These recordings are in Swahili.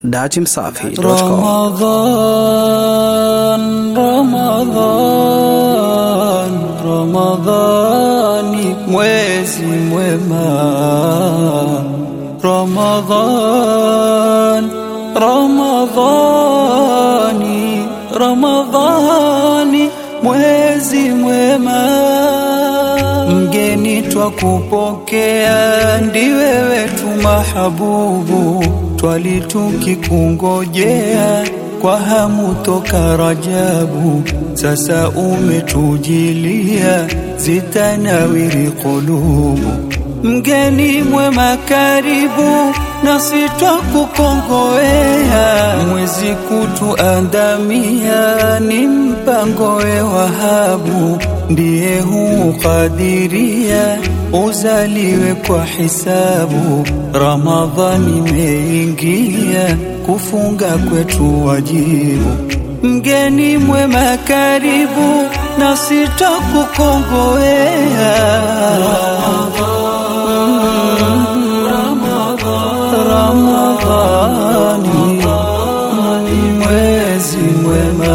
datimsafi.com. Ramadhan, Ramadhan, Ramadhani mwezi mwema. Ramadhan, Ramadhani, Ramadhani mwezi mwema. Mgeni twakupokea, ndiwe wetu mahabubu, twali tukikungojea kwa hamu toka Rajabu. Sasa umetujilia, zitanawiri kulubu. Mgeni mwema karibu, nasi twakukongowea. Mwezi kutuandamia, ni mpango we Wahabu, ndiye huukadiria uzaliwe kwa hisabu. Ramadhani imeingia, kufunga kwetu wajibu. Mgeni mwema karibu, nasi twakukongowea. Ramadhani ni mwezi mwema.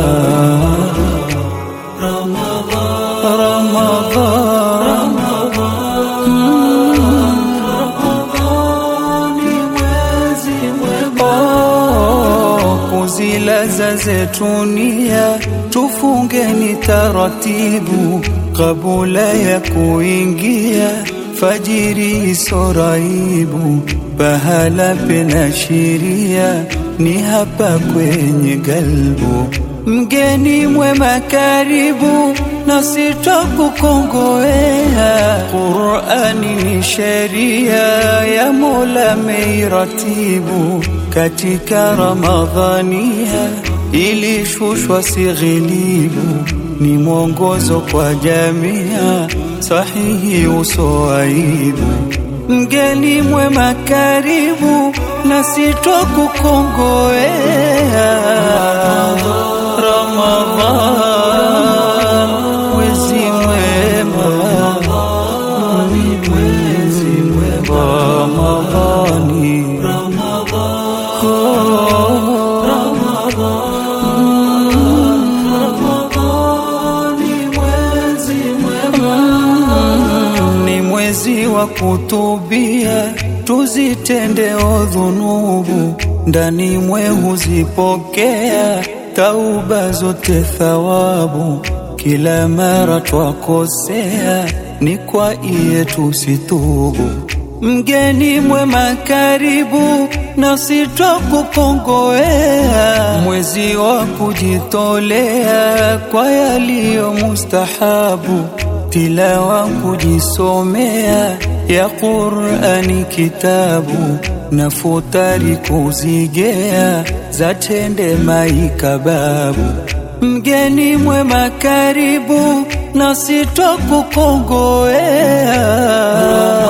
Oh, kuzilaza zetunia tufungeni taratibu kabula ya kuingia fajiri isoraibu pahala pena shiria ni hapa kwenye galbu mgeni mwema karibu nasi twakukongowea qurani ni sheria ya mola meiratibu katika ramadhania ilishushwa sighilibu ni mwongozo kwa jamia sahihi usoaibu mgeni mwema karibu nasi twakukongowea Ramadhan mwezi mwema ni mwezi mwema Ramadhani ni mwezi wa kutubia, tuzitende odhunubu, ndani mwe huzipokea tauba zote thawabu. Kila mara twakosea, ni kwa iye tusitubu. Mgeni mwema karibu, nasi twakukongowea. Mwezi wa kujitolea kwa yaliyo mustahabu tilawa kujisomea ya Qur'ani kitabu na futari kuzigea za tende maikababu. Mgeni mwema karibu, nasi twakukongowea.